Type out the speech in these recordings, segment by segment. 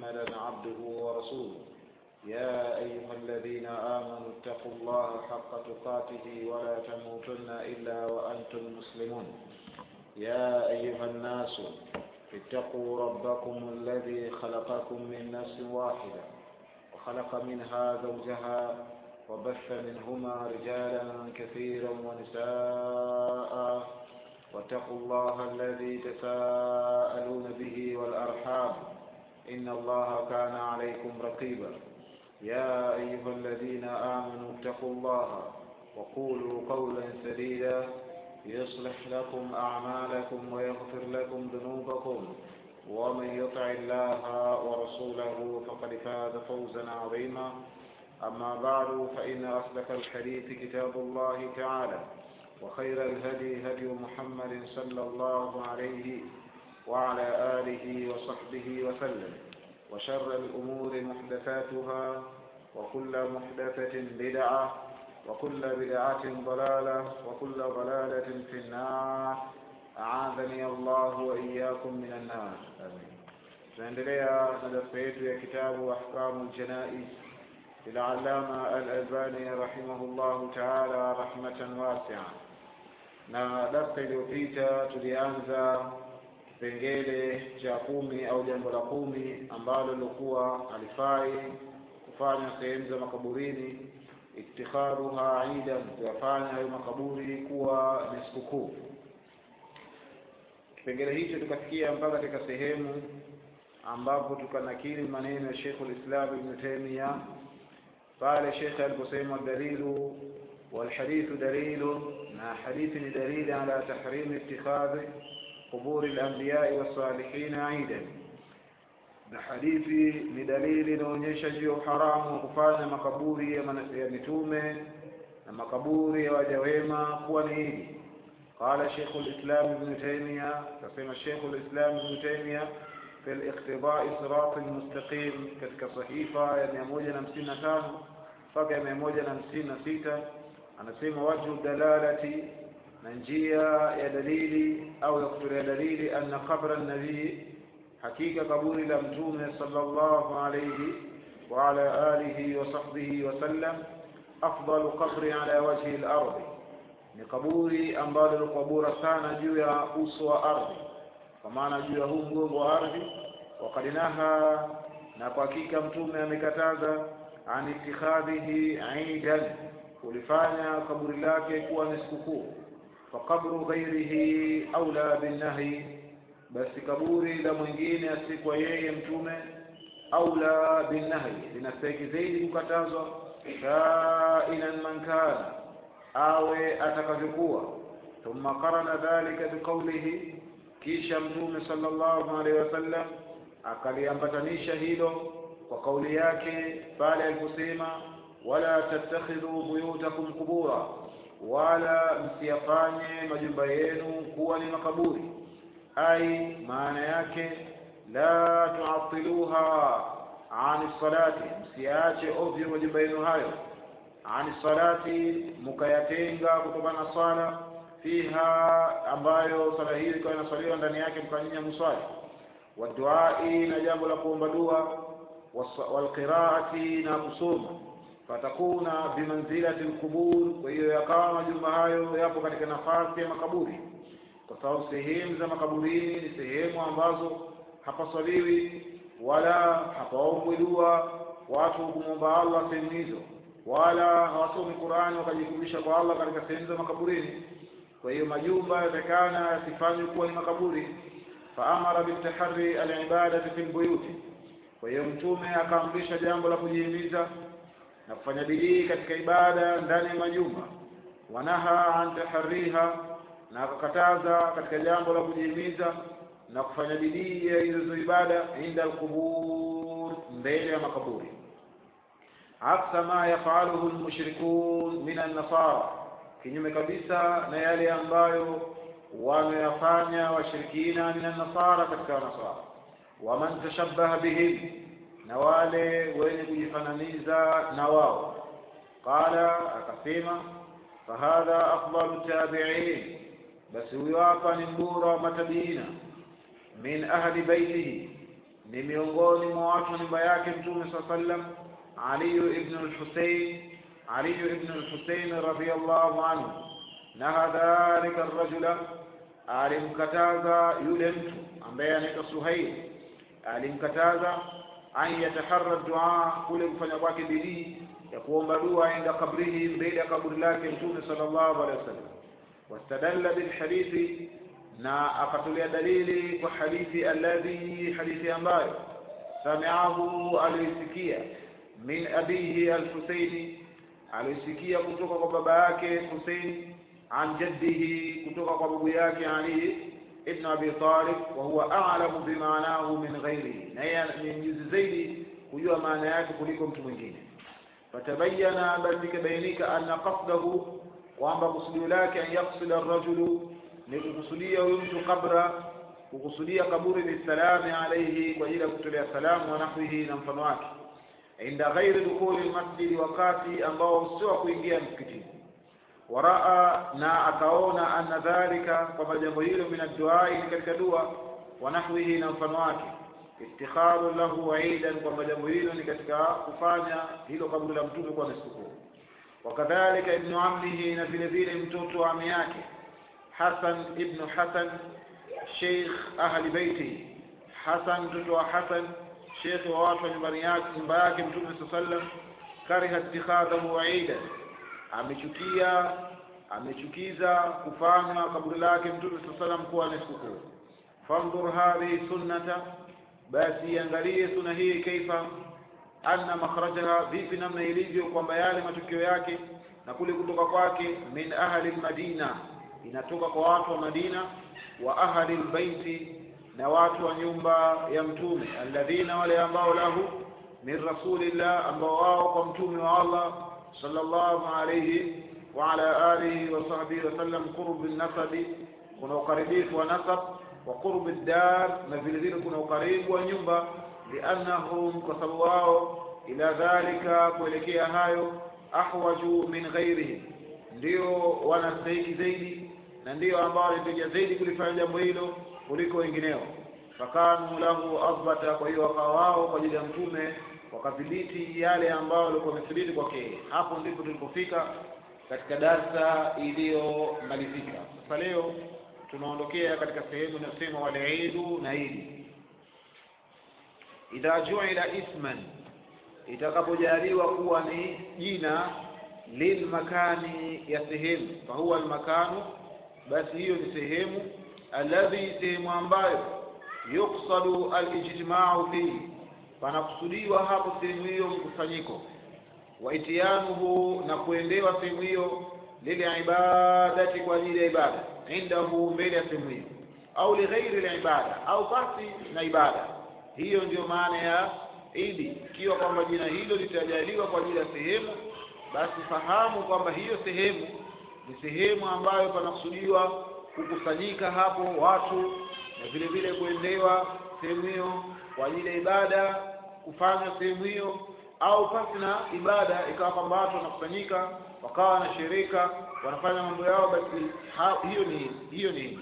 محمدا عبده ورسوله يا أيها الذين آمنوا اتقوا الله حق تقاته ولا تموتن إلا وأنتم مسلمون يا أيها الناس اتقوا ربكم الذي خلقكم من نفس واحدة وخلق منها زوجها وبث منهما رجالا كثيرا ونساء واتقوا الله الذي تساءلون به والأرحام إن الله كان عليكم رقيبا يا أيها الذين آمنوا اتقوا الله وقولوا قولا سديدا يصلح لكم أعمالكم ويغفر لكم ذنوبكم ومن يطع الله ورسوله فقد فاز فوزا عظيما أما بعد فإن أصدق الحديث كتاب الله تعالى وخير الهدي هدي محمد صلى الله عليه وعلى آله وصحبه وسلم وشر الأمور محدثاتها وكل محدثة بدعة وكل بدعة ضلالة وكل ضلالة في النار أعاذني الله وإياكم من النار آمين tunaendelea na darasa yetu ya kitabu ahkamu ljanais للعلامة الألباني رحمه الله تعالى رحمة واسعة na darsa iliyopita tulianza kipengele cha kumi au jambo la kumi ambalo lilikuwa alifai kufanya sehemu za makaburini ittikhaduha idan kuyafanya hayo makaburi kuwa ni sikukuu kipengele hicho tukafikia mpaka katika sehemu ambapo tukanakili maneno ya Sheikh al-Islam Ibn Taymiyyah pale Sheikh aliposema dalilu والحديث دليل ما حديث دليل على تحريم اتخاذ قبور الأنبياء والصالحين عيدا na hadithi ni dalili inaonyesha juu ya uharamu wa kufanya makaburi ya, ya mitume na makaburi ya waja wema kuwa ni idi qala sheikhu lislam ibnu taimia kasema sheikhu lislam ibnu taimia fi liqtidai sirati lmustaqim katika sahifa ya mia moja na hamsini na tano mpaka ya mia moja na hamsini na sita anasema wajhu dalalati na njia ya dalili au ya kutolea dalili anna qabra nabii hakika kaburi la mtume sallallahu alayhi wa ala alihi wa sahbihi wa sallam afdalu qabri ala wajhi al-ardi ni kaburi ambalo lilikuwa bora sana juu ya uso wa ardhi kwa maana juu ya huu mgongo wa ardhi wakadinaha na kwa hakika mtume amekataza an ittikhadhihi aidan kulifanya kaburi lake kuwa ni sikukuu fakabru ghairihi aula binnahi basi kaburi la mwingine asikuwa yeye mtume aula binnahi linastahiki zaidi kukatazwa kainan man kana awe atakavyokuwa thumma qarana dhalika biqaulihi kisha mtume sallallahu alaihi wasallam akaliambatanisha hilo kwa kauli yake pale aliposema wala tattakhidhu buyutakum qubura wala msiyafanye majumba yenu kuwa ni makaburi ai maana yake la tuatiluha ani salati msiache ovyo majumba yenu hayo ani salati mukayatenga kutokana na swala fiha ambayo sala hiyo ikawa inaswaliwa ndani yake mkanyinya muswali waduai na jambo la kuomba dua walqiraati na kusoma fatakuna bimanzilati lqubur kwa hiyo yakawa majumba hayo yapo katika nafasi ya makaburi kwa sababu sehemu za makaburini ni sehemu ambazo hapaswaliwi wala hapaombwi dua watu kumwomba allah sehemu hizo wala hawasomi qurani wakajikumbisha kwa allah katika sehemu za makaburini kwa hiyo majumba yatakana yasifanywe kuwa ni makaburi faamara bitahari alibadati fi lbuyuti kwa hiyo mtume akaamrisha jambo la kujihimiza na kufanya bidii katika ibada ndani ya majumba wanaha an tahariha na akakataza katika jambo la kujihimiza na kufanya bidii ya hizo ibada inda alqubur mbele ya makaburi aksa ma yafaluhu lmushrikun min annasara kinyume kabisa na yale ambayo wameyafanya washirikina min annasara katika wanasara waman tashabbaha bihim na wale wenye kujifananiza na wao qala akasema fahadha afdalu tabiin basi huyo hapa ni mbora wa matabiina min ahli baitihi ni miongoni mwa watu wa nyumba yake mtume saa sallam aliyu ibnu lhusein aliyu ibnu lhusein radiallahu anhu naha dhalika rajula alimkataza yule mtu ambaye anaitwa suhail alimkataza an yataharra dua kule kufanya kwake bidii ya kuomba dua inda kabrihi mbele ya kaburi lake mtume sallallahu alaihi wasallam wastadalla bilhadithi na akatolea dalili kwa hadithi alladhi hadithi ambayo samiahu alisikia min abihi alhusaini alisikia kutoka kwa baba yake Husein an jaddihi kutoka kwa babu yake Ali ibn Abi Talib wa huwa a'lamu bimaanahu min ghairihi na yeye ni mjuzi zaidi kujua maana yake kuliko mtu mwingine fatabayana basi ikabainika anna qasdahu kwamba kusudio lake an yaksida rajulu ni kukusudia huyu mtu kabra kukusudia kaburi bisalami alaihi kwa ajili ya kutolea salamu wa nahwihi na mfano wake inda ghairi dukhuli lmasjidi wakati ambao sio wa kuingia msikitini waraa na akaona anna dhalika kwamba jambo hilo min adduai ni katika dua wa nahwihi na mfano wake iftikharu lahu aidan kwamba jambo hilo ni katika kufanya hilo kaburi la mtume kuwa ni sikukuu wakadhalika ibnu ammihi na vile vile mtoto wa ami yake hasan ibnu hasan sheikh ahli beiti hasan mtoto wa hasan shekhe wa watu wa nyumbani yake nyumba yake mtume saa sallam kariha ittikhadhahu aidan amechukia amechukiza kufanywa kaburi lake mtume saa salam kuwa ni sikukuu fandhur hadhihi sunnata basi iangalie suna hii kaifa anna makhrajaha vipi namna ilivyo kwamba yale matukio yake na kule kutoka kwake min ahli lmadina inatoka kwa watu wa madina wa ahli lbaiti na watu wa nyumba ya mtume alladhina wale ambao lahu min rasulillah ambao wao kwa mtume wa allah sallallahu alayhi wa ala alihi wa sahbihi wasallam qurb nasabi kuna ukaribifu wa nasab wa qurb dar na vile vile kuna ukaribu wa nyumba liannahum kwa sababu wao ila dhalika kuelekea hayo ahwaju min ghairihim ndio wanastahiki zaidi na ndio ambao wanahitajia zaidi kulifanya jambo hilo kuliko wengineo fakanu lahu athbata kwa hiyo wakawa wao kwa ajili ya mtume wakadhibiti yale ambayo walikuwa wamethibiti kwake hapo ndipo tulipofika katika darsa iliyomalizika sasa leo tunaondokea katika sehemu inayosema waliidu na idi idha juila isman itakapojaliwa kuwa ni jina lilmakani ya sehemu fahuwa almakanu basi hiyo ni sehemu alladhi sehemu ambayo yuksadu alijtimau fihi panakusudiwa hapo sehemu hiyo mkusanyiko wa itiyanuhu na kuendewa sehemu hiyo lile ibadati kwa ajili ya ibada indahu mbele ya sehemu hiyo au lighairi libada au basi na ibada hiyo ndiyo maana ya idi ikiwa kwamba jina hilo litajaliwa kwa ajili ya sehemu basi fahamu kwamba hiyo sehemu ni sehemu ambayo panakusudiwa kukusanyika hapo watu na vile vile kuendewa sehemu hiyo kwa ajili ya ibada kufanya sehemu hiyo au pasi na ibada ikawa kwamba watu wanakusanyika wakawa na shirika wanafanya mambo yao basi ha, hiyo ni hiyo ni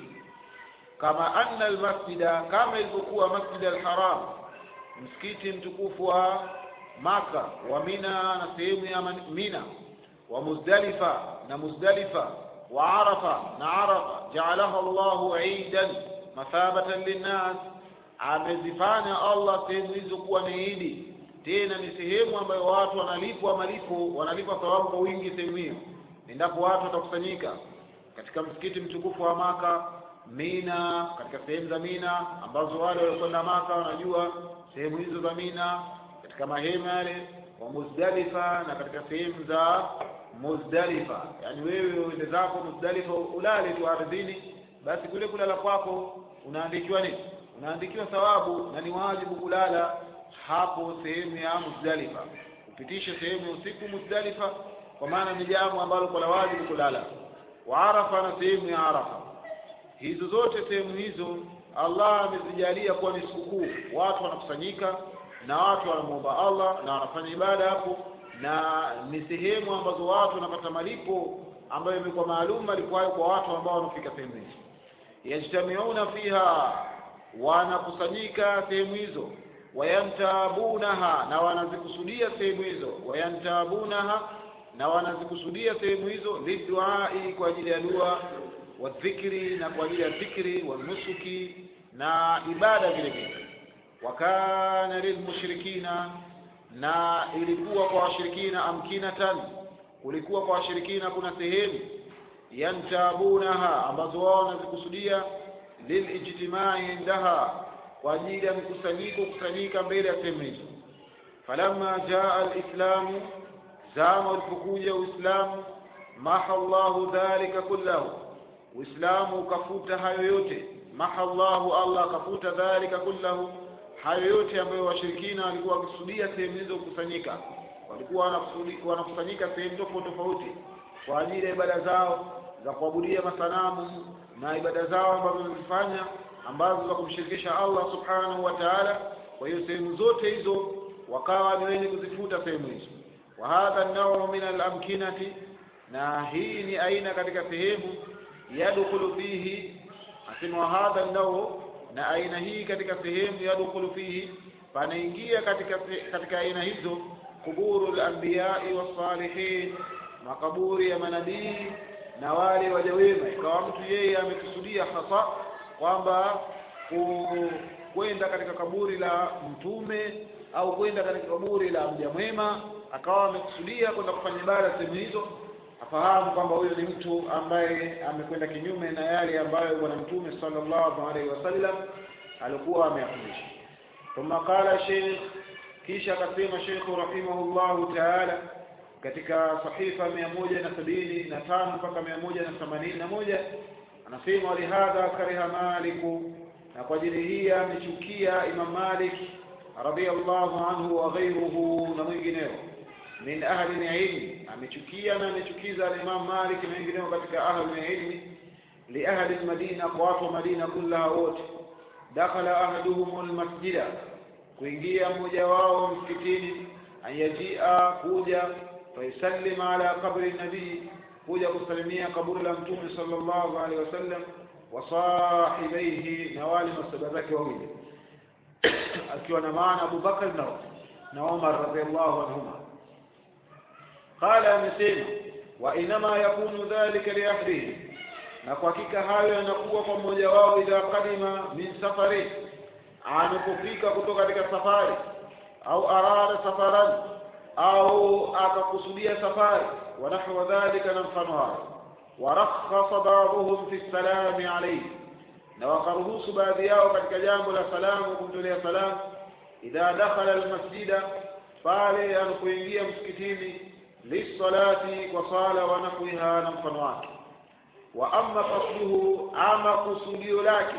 kama anna almasjida kama ilivyokuwa masjid alharam msikiti mtukufu wa maka wa mina na sehemu ya mina wa muzdalifa na muzdalifa wa arafa na arafa jaalaha llahu idan mathabatan linnas amezifanya allah sehemu hizo kuwa ni idi tena ni sehemu ambayo watu wanalipwa malipo wanalipwa thawabu kwa wingi sehemu hiyo endapo watu watakusanyika katika msikiti mtukufu wa maka mina katika sehemu za mina ambazo wale waliokwenda maka wanajua sehemu hizo za mina katika mahema yale wa muzdalifa na katika sehemu za muzdalifa yaani wewe uende zako muzdalifa ulale tu ardhini basi kule kulala kwako unaandikiwa nini unaandikiwa thawabu na ni wajibu kulala hapo sehemu ya muzdalifa upitishe sehemu ya usiku muzdalifa kwa maana ni jambo ambalo kwa la wajibu kulala wa arafa na sehemu ya arafa hizo zote sehemu hizo allah amezijalia kuwa ni sikukuu watu wanakusanyika na watu wanamwomba allah na wanafanya ibada hapo na ni sehemu ambazo watu wanapata malipo ambayo imekuwa maalum malipo hayo kwa watu ambao wanafika sehemu hizo yajtamiuna fiha wanakusanyika sehemu hizo wayantabunaha na wanazikusudia sehemu hizo wayantabunaha na wanazikusudia sehemu hizo liduai kwa ajili ya dua wadhikri na kwa ajili ya dhikri wanusuki na ibada vile vile wakana lilmushrikina na ilikuwa kwa washirikina amkinatan kulikuwa kwa washirikina kuna sehemu yantabunaha ambazo wao wanazikusudia lilijtimai indaha kwa ajili ya mkusanyiko kusanyika mbele ya sehemu hizo falamma jaa alislamu zama ulipokuja uislamu maha llahu dhalika kullahu uislamu ukafuta hayo yote maha llahu allah akafuta dhalika kullahu hayo yote ambayo washirikina walikuwa wakikusudia sehemu hizo kukusanyika walikuwa wanakusanyika sehemu tofauti tofauti kwa ajili ya ibada zao za kuabudia masanamu na ibada zao ambazo wamezifanya ambazo za kumshirikisha Allah subhanahu wa ta'ala. Kwa hiyo sehemu zote hizo wakawa ni wenye kuzifuta sehemu hizo. Wa hadha an-naw'u min al-amkinati, na hii ni aina katika sehemu yadkhulu fihi, asema wa hadha an-naw'u, na aina hii katika sehemu yadkhulu fihi, panaingia katika katika aina hizo kuburu al-anbiya'i was-salihin, makaburi ya manabii na wale waja wema. Ikawa mtu yeye amekusudia hasa kwamba kwenda katika kaburi la mtume au kwenda katika kaburi la mja mwema, akawa amekusudia kwenda kufanya ibada sehemu hizo, afahamu kwamba huyo ni mtu ambaye amekwenda kinyume na yale ambayo bwana mtume sallallahu alaihi wasallam alikuwa ameyafundisha. Thumma qala sheikh, kisha akasema Sheikh rahimahullahu taala katika sahifa mia moja na sabini na tano mpaka mia moja na themanini na moja anasema walihadha kariha maliku na kwa ajili hii amechukia imam malik radhiallahu anhu wa ghairuhu na mwingineo min ahli lilmi amechukia na amechukiza alimam malik na wengineo katika ahli lilmi liahli lmadina kwa watu wa madina kullaha wote dakhala ahaduhum lmasjida kuingia mmoja wao msikitini anyajia kuja fayusallim ala qabri nabii kuja kusalimia kaburi la mtume sallallahu alaihi wasallam wa sahibaihi na wale masaba zake wawili akiwa na maana Abu Bakar na na Umar radhiallahu anhuma qala amesema wa inama yakunu dhalika liahdihi na kwa hakika hayo yanakuwa kwa mmoja wao idha kadima min safari anapofika kutoka katika safari au arada safaran au akakusudia safari wa nahwa dhalika na mfano hayo warakhasa ba'dhum fi salami alayhi na wakaruhusu baadhi yao katika jambo la salamu kumtolea salamu idha dakhala almasjida pale anapoingia msikitini lisalati kwa sala wa nahwiha na mfano wake wa amma qasduhu ama kusudio lake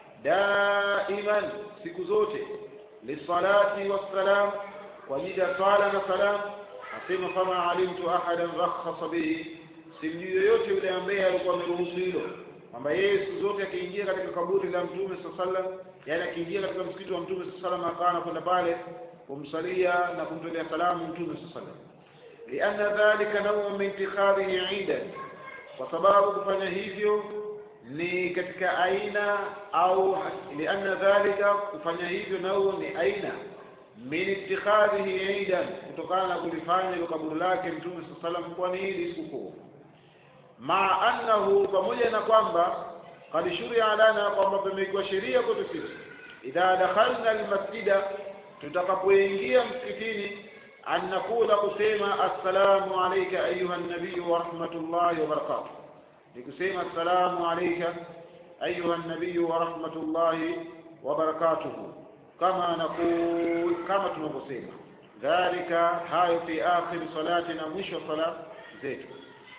daiman siku zote lisalati wassalam kwa ajili ya sala na salam asema fama alimtu ahadan rakhasa bihi simjui yoyote yule ambaye alikuwa ameruhusu hilo kwamba yeye siku zote akiingia katika kaburi la mtume saa sallam yani akiingia katika msikiti wa mtume saa sallam akawa anakwenda pale kumsalia na kumtolea salamu mtume saa sallam lianna dhalika nawu min ittikhadhihi idan kwa sababu kufanya hivyo ni katika aina au lianna dhalika kufanya hivyo nao ni aina min ittikhadhihi idan kutokana na kulifanya hilo kaburi lake mtume saa salam kuwa ni hili sikukuu maa annahu pamoja na kwamba kad shuria lana kwamba pamekiwa sheria kwetu sisi idha dakhalna almasjida tutakapoingia msikitini an nakula kusema assalamu alayka ayuha nabiyu wa rahmatullahi wa barakatuh ni kusema assalamu alayka ayuha nabiyu wa rahmatullahi wa barakatuhu kama nakul kama tunavyosema dhalika hayo fi akhir salati na mwisho sala zetu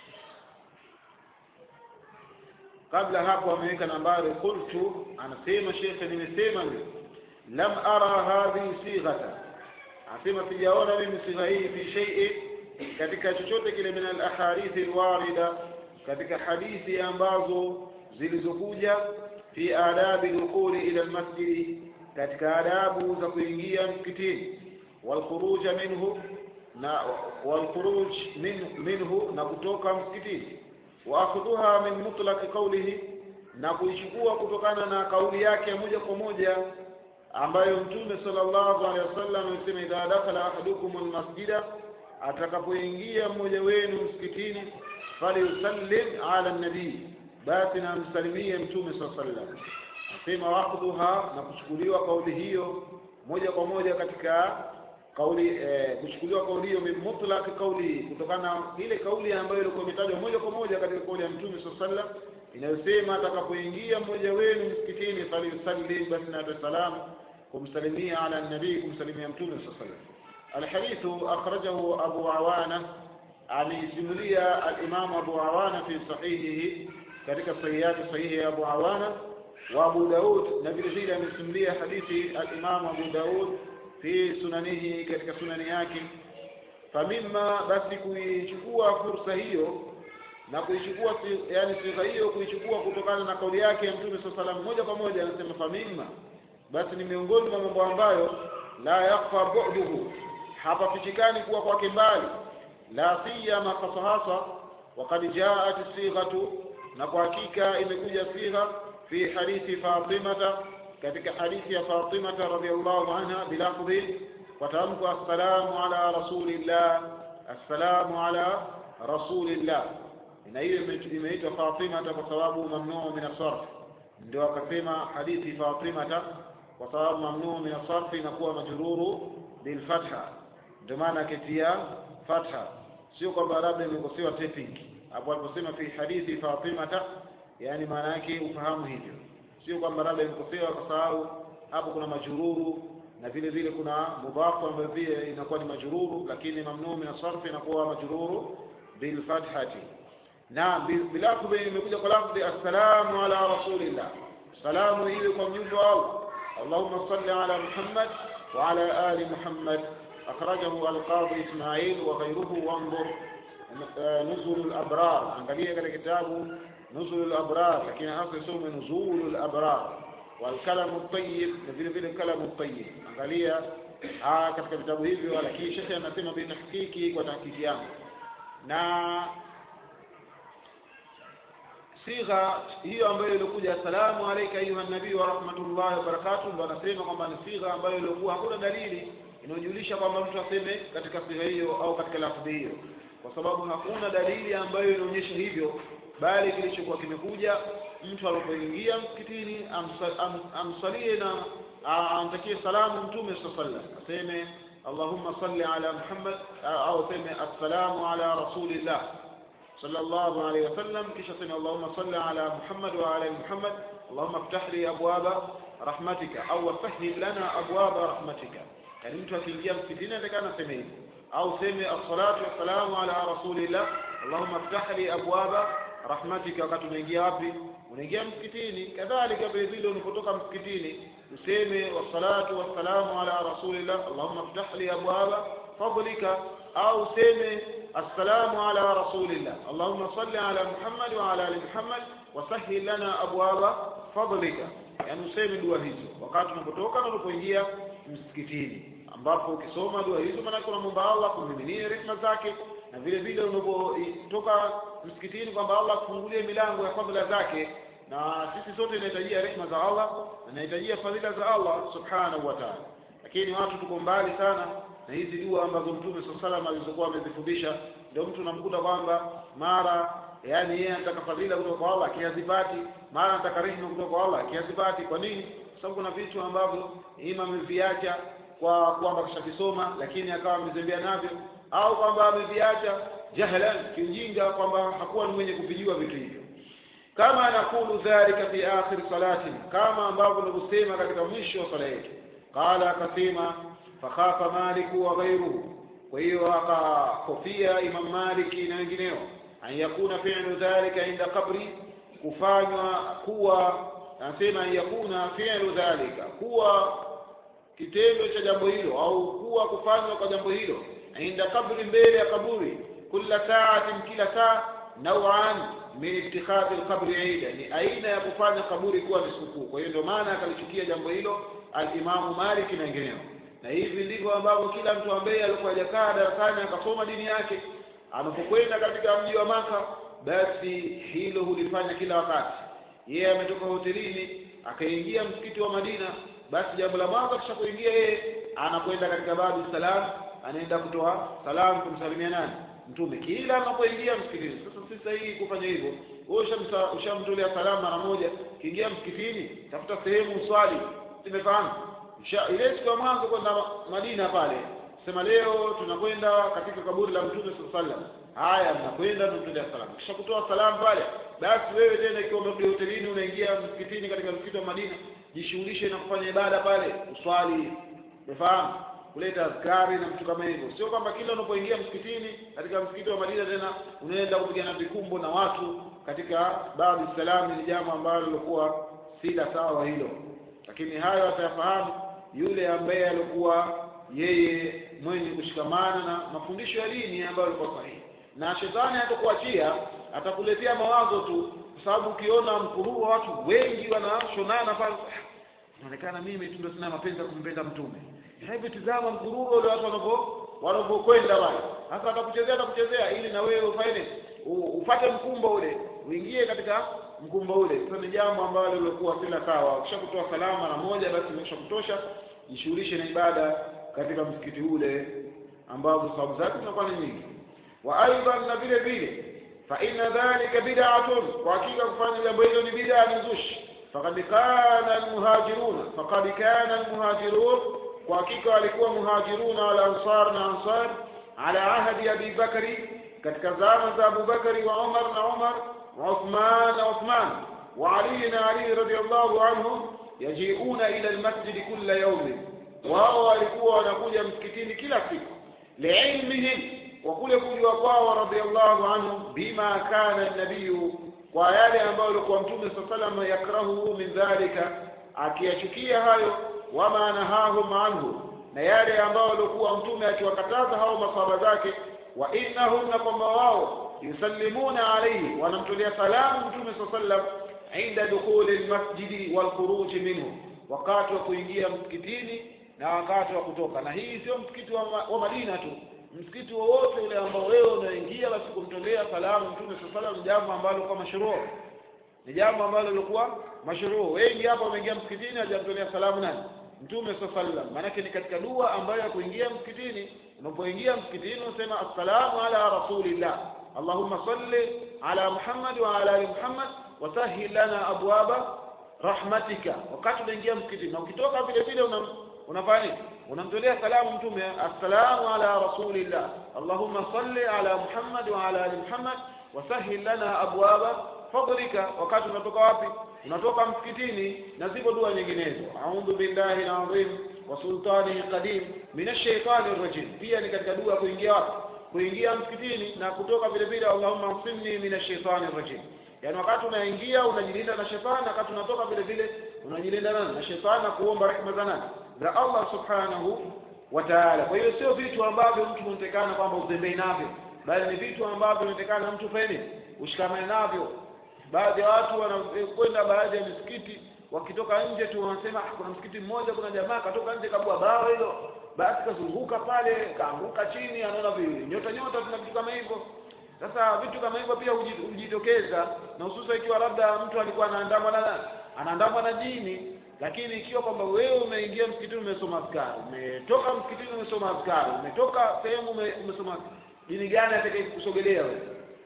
kabla hapo ameweka nambari qultu anasema shekhe nimesema mimi lam ara hadhihi sighata anasema sijaona mimi sigha hii fi shay'in katika chochote kile min al ahadithi alwarida katika hadithi ambazo zilizokuja fi adabi dukhuli ila almasjidi katika adabu za kuingia msikitini walkhuruj minhu na walkhuruj min, minhu na kutoka msikitini waakhudhuha min mutlaqi qawlihi na kuichukua kutokana na kauli yake moja kwa moja ambayo mtume sallallahu alaihi wasallam amesema idha dakhala ahadukum almasjida atakapoingia mmoja wenu msikitini falyusallim ala nabii basi na msalimie mtume sallallahu alaihi wasallam asema waqduha na kuchukuliwa kauli hiyo moja kwa moja katika kauli eh, kuchukuliwa kauli hiyo min mutlaq kauli kutokana na ile kauli ambayo ilikuwa imetajwa moja kwa moja katika kauli ya mtume sallallahu alaihi wasallam inayosema atakapoingia mmoja wenu msikitini falyusallim basi na salamu kumsalimia ala nabii kumsalimia mtume sallallahu alaihi wasallam الحديث أخرجه أبو عوانة عن سملية الإمام أبو عوانة في صحيحه كذلك الصحيحات صحيح أبو عوانة وأبو داود نبي جيل من سملية حديث الإمام أبو داود في سننه كذلك سنن yake famima basi kuichukua fursa hiyo na kuichukua yani sifa hiyo kuichukua kutokana na kauli yake ya mtume saa salam moja kwa moja anasema famima basi ni miongoni mwa mambo ambayo la yakfa bu'duhu hapafichikani kuwa kwake mbali la siyama hasahasa wakad jaat sighatu na kwa hakika imekuja sigha fi hadithi fatimata katika hadithi ya fatimata radhiallahu anha bilafdhi kwa tamko assalamu ala rasulillah assalamu ala rasulillah na hiyo imeitwa fatimata kwa sababu mamnuu min asarf ndio akasema hadithi fatimata kwa sababu mamnuu min asarf inakuwa majruru bilfatha ndio maana akitia fatha sio kwamba labda imekosewa typing hapo aliposema fi hadithi fatimata yani maana yake ufahamu hivyo sio kwamba labda imekosewa kwa sababu hapo kuna majururu na vile vile kuna mudhafu ambayo pia inakuwa ni majururu lakini mamnuu min asarf inakuwa majururu bilfathati na bilafdhi imekuja kwa lafdhi assalamu ala rasulillah salamu iwe kwa mjumbe wa Allah اللهم صل على محمد وعلى آل محمد أخرجه القاضي إسماعيل وغيره وانظر نزل الأبرار angalia katika kitabu نزل الأبرار lakini hasa isome نزول الأبرار والكلام الطيب na vile vile kalamu الطيب angalia katika vitabu hivyo lakini shekhe anasema binahakiki kwa tahakiki yangu na sigha hiyo ambayo ilikuja assalamu alayka ayuha nabii wa rahmatullahi wa barakatuh ndo anasema kwamba ni sigha ambayo ilikuwa hakuna dalili inayojulisha kwamba mtu aseme katika sigha hiyo au katika lafdhi hiyo kwa sababu hakuna dalili ambayo inaonyesha hivyo bali kilichokuwa kimekuja mtu alipoingia msikitini amsa, am, amsalie na amtakie salamu mtume sallallahu alaihi wasallam aseme allahumma salli ala muhammad au aseme assalamu ala rasulillah صلى الله عليه وسلم كيش سمع اللهم صل على محمد وعلى محمد اللهم افتح لي أبواب رحمتك أو سهل لنا أبواب رحمتك يعني mtu akiingia msikitini atakana seme hivi au seme assalatu wassalamu ala rasulillah allahumma ftah li abwaba rahmatika wakati unaingia wapi unaingia msikitini kadhalika vile vile unapotoka msikitini useme wassalatu wassalamu ala rasulillah allahumma ftah li abwaba fadlika au useme السلام على رسول الله اللهم صل على محمد وعلى ال محمد وسهل لنا ابواب فضلك yani useme dua hizo wakati unapotoka na unapoingia msikitini ambapo ukisoma dua hizo maanake unamwomba Allah kumiminie rehema zake na vile vile unapotoka msikitini kwamba Allah akufungulie milango ya fadhila zake na sisi sote inahitajia rehema za Allah na inahitajia fadhila za Allah subhanahu wa ta'ala lakini watu tuko mbali sana na hizi dua ambazo mtume saa salam alizokuwa amezifundisha ndio mtu unamkuta kwamba mara yani yeye anataka fadhila kutoka kwa Allah akiyazipati mara anataka rehema kutoka kwa Allah akiyazipati kwa nini kwa sababu kuna vitu ambavyo ima ameviacha kwa kwamba kishavisoma lakini akawa amezembea navyo au kwamba ameviacha jahlan kiujinga kwamba hakuwa ni mwenye kuvijua vitu hivyo kama anakulu dhalika fi akhir salatin kama ambavyo nilivyosema katika mwisho wa sala yetu qala akasema fakhafa maliku wa ghairuhu kwa hiyo akahofia imam maliki na wengineo an yakuna fi'lu dhalika inda qabri kufanywa kuwa anasema an yakuna fi'lu dhalika kuwa kitendo cha jambo hilo au kuwa kufanywa kwa jambo hilo inda kabri mbele ya kaburi kila saatin kila saa nauan min ittikhadhi alqabri ida ni aina ya kufanya kaburi kuwa ni sikukuu kwa hiyo ndio maana akalichukia jambo hilo alimamu Malik na wengineo na hivi ndivyo ambavyo kila mtu ambaye alikuwa hajakaa darasani akasoma dini yake anapokwenda katika mji wa Maka basi hilo hulifanya kila wakati yeye ametoka hotelini akaingia msikiti wa Madina basi jambo la mwanzo kisha kuingia yeye anakwenda katika babu salam anaenda kutoa salamu kumsalimia nani mtume kila anapoingia msikitini sasa si sahihi kufanya hivyo wewe ushamsa- ushamtolea salamu mara moja kiingia msikitini tafuta sehemu uswali simefahamu Usha- ile siku ya mwanzo kwenda Ma- madina pale sema leo tunakwenda katika kaburi la mtume saa sallam haya mnakwenda mnamtolea salamu kisha kutoa salamu pale basi wewe tena ikiwa umerudi hotelini unaingia msikitini katika msikiti wa madina jishughulishe na kufanya ibada pale uswali umefahamu kuleta askari na vitu kama hivyo sio kwamba kila unapoingia msikitini katika msikiti wa madina tena unaenda kupigana vikumbo na watu katika babu salami ni jambo ambalo lilikuwa si la sawa hilo lakini hayo atayafahamu yule ambaye alikuwa yeye mwenye kushikamana na mafundisho ya dini ambayo alikuwa sahihi na shetani hatakuachia atakuletea mawazo tu kwa sababu ukiona mkuruu wa watu wengi wanashonana pale inaonekana mimi tu ndio sina mapenzi ya kumpenda mtume hebu tizama mkururo ule watu wanavyo wanavyokwenda pale sasa atakuchezea atakuchezea ili na wewe ufanye u- upate mkumbo ule uingie katika mkumbo ule sasa ni jambo ambalo lilikuwa sila sawa ukisha kutoa salamu mara moja basi imesha kutosha jishughulishe na ibada katika msikiti ule ambao sababu zake zinakuwa ni nyingi wa aidan na vile vile fa inna dhalika bid'atun kwa hakika kufanya jambo hilo ni bid'a ni zushi faqad kana almuhajiruna faqad kana almuhajirun kwa hakika walikuwa muhajiruna wal ansar na ansar ala ahdi abi bakri katika zama za Abu Bakari wa Umar na Umar wa Uthman na Uthman wa Ali na Ali radiyallahu anhum yajiuna ila almasjid kulla yawmin wao walikuwa wanakuja msikitini kila siku liilmihim kwa kule kujua kwao radhiallahu anhum bima kana nabiyu kwa yale ambayo alikuwa mtume saa salama yakrahuhu min dhalika akiyachukia hayo wama nahahum anhu na yale ambayo alikuwa mtume akiwakataza hao masahaba zake wa innahum na kwamba wao yusallimuna alayhi wanamtolea salamu mtume saa sallam inda dukhuli lmasjidi walkhuruji minhu wakati wa kuingia msikitini na wakati wa kutoka na hii sio msikiti wa, ma- wa madina tu msikiti wowote ule ambao wewe unaingia basi kumtolea salamu mtume saa salam ni jambo ambalo kwa mashruu ni jambo ambalo lilikuwa mashruu wengi hapa wameingia msikitini hajamtolea salamu nani mtume saa sallam maanake ni katika dua ambayo ya kuingia msikitini unapoingia msikitini unasema assalamu ala rasulillah allahumma salli ala muhammad wa ala ali muhammad wasahil lana abwaba rahmatika wakati unaingia msikitini na ukitoka vile vile una unafanya nini unamtolea salamu mtume assalamu ala rasulillah allahumma salli ala muhammad wa ala ali muhammad wasahil lana abwaba fadlika wakati unatoka wapi unatoka msikitini na zipo dua nyinginezo a'udhu billahi alazim wa sultanihi qadim min ash-shaytani rajim pia ni katika dua kuingia wapi kuingia msikitini na kutoka vile vile allahumma asimni min ash-shaytani rajim yaani wakati unaingia unajilinda na shetani wakati unatoka vile vile unajilinda nani na shetani na kuomba rehema za nani za Allah subhanahu wa ta'ala kwa hiyo sio vitu ambavyo mtu unatekana kwamba uzembei navyo bali ni vitu ambavyo unatekana mtu fanye ushikamane navyo baadhi ya watu wanakwenda baadhi ya misikiti wakitoka nje tu wanasema "Ah, kuna msikiti mmoja kuna jamaa katoka nje kabua bao hilo basi kazunguka pale kaanguka chini anaona vi- nyota nyota tuna vitu kama hivyo sasa vitu kama hivyo pia huji- hujitokeza na hususa ikiwa labda mtu alikuwa anaandamwa na nani? anaandamwa na jini lakini ikiwa kwamba wewe umeingia msikitini umesoma askari umetoka msikitini umesoma askari umetoka sehemu ume- umesoma jini gani atakaye kusogelea wewe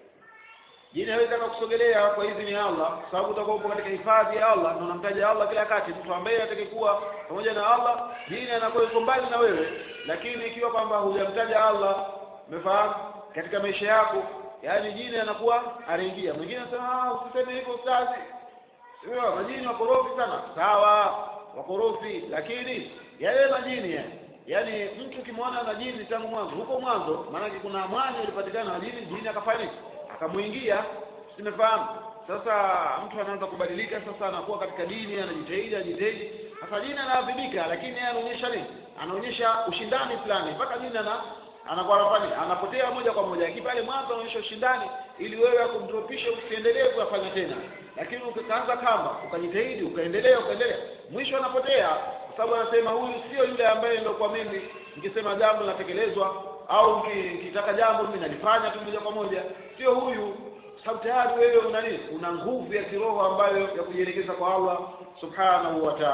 jini hawezi akakusogelea kwa idhini ya Allah kwa sababu utakuwa upo katika hifadhi ya Allah na unamtaja Allah kila wakati mtu ambaye atakayekuwa pamoja na Allah jini anakuwa yuko mbali na wewe lakini ikiwa kwamba hujamtaja Allah umefahamu katika maisha yako yaani jini anakuwa anaingia mwingine anasema ah usiseme hivyo ustazi sio majini wakorofi sana sawa wakorofi lakini yale majini yani yaani mtu ukimwona na jini tangu mwanzo huko mwanzo maanake kuna mwanya ulipatikana na jini jini akafanya nini akamuingia simefahamu sasa mtu anaanza kubadilika sasa anakuwa katika dini anajitahidi anajitahidi sasa jini anaadhibika lakini yeye anaonyesha nini anaonyesha ushindani fulani mpaka jini ana anakuwa anafanya anapotea moja kwa moja lakini pale mwanzo anaonyesha ushindani ili wewe akumdropishe usiendelee kuyafanya tena lakini ukaanza kamba ukajitahidi ukaendelea ukaendelea mwisho anapotea kwa sababu anasema huyu sio yule ambaye ndio kwa mimi nikisema jambo linatekelezwa au niki- nikitaka jambo mimi nalifanya tu moja kwa moja sio huyu sababu tayari wewe una nini una nguvu ya kiroho ambayo ya kujielekeza kwa Allah subhanahu wa ta'ala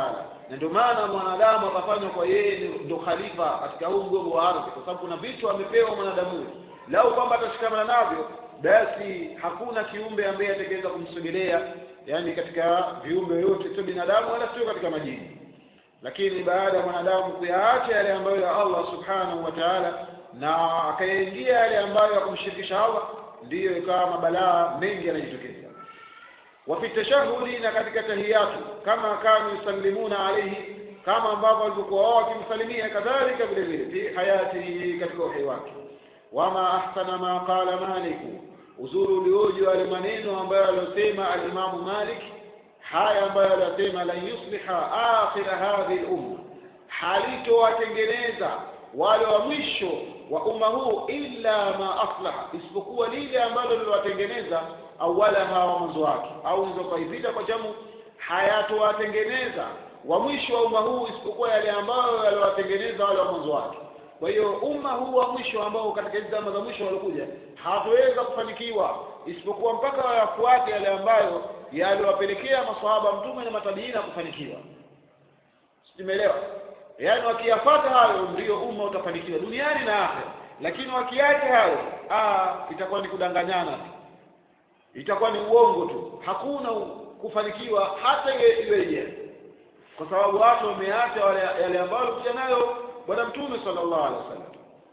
na ndio maana mwanadamu akafanywa kwa yeye ndio khalifa katika huu mgongo wa ardhi kwa sababu kuna vitu amepewa mwanadamu huyu lau kwamba atashikamana navyo basi hakuna kiumbe ambaye atakaweza kumsogelea yani katika viumbe yote sio binadamu wala sio katika majini lakini baada ya mwanadamu kuyaacha yale ambayo ya Allah subhanahu wa ta'ala na akayaingia yale ambayo ya kumshirikisha Allah ndiyo ikawa mabalaa mengi yanajitokeza wa fi tashahudi na katika tahiyatu kama kanu yusallimuna alayhi kama ambavyo walikuwa wao wakimsalimia kadhalika vile vile fi hayatihi katika uhai wake wama ahsana ma qala maliku uzuri ulioje wale maneno ambayo aliyosema alimamu Malik haya ambayo aliyosema la yusliha akhira hadhihi al-umma halitowatengeneza wale wa mwisho wa umma huu illa ma aslaha isipokuwa lile ambalo liliwatengeneza awalaha wa mwanzo wake au unaweza kuivita kwa jamu hayatowatengeneza wa mwisho wa umma huu isipokuwa yale ambayo yaliwatengeneza wale wa mwanzo wake kwa hiyo umma huu wa mwisho ambao katika hizi zama za mwisho walikuja hawataweza kufanikiwa isipokuwa mpaka wayafuate yale ambayo yaliwapelekea maswahaba mtume na matabiina kufanikiwa simeelewa yaani wakiyafuata hayo ndio umma utafanikiwa duniani na akhera lakini wakiacha hayo ah itakuwa ni kudanganyana tu itakuwa ni uongo tu hakuna kufanikiwa hata iweje kwa sababu watu wameacha yale ambayo walikuja nayo bwana mtume sallallahu alaihi wasallam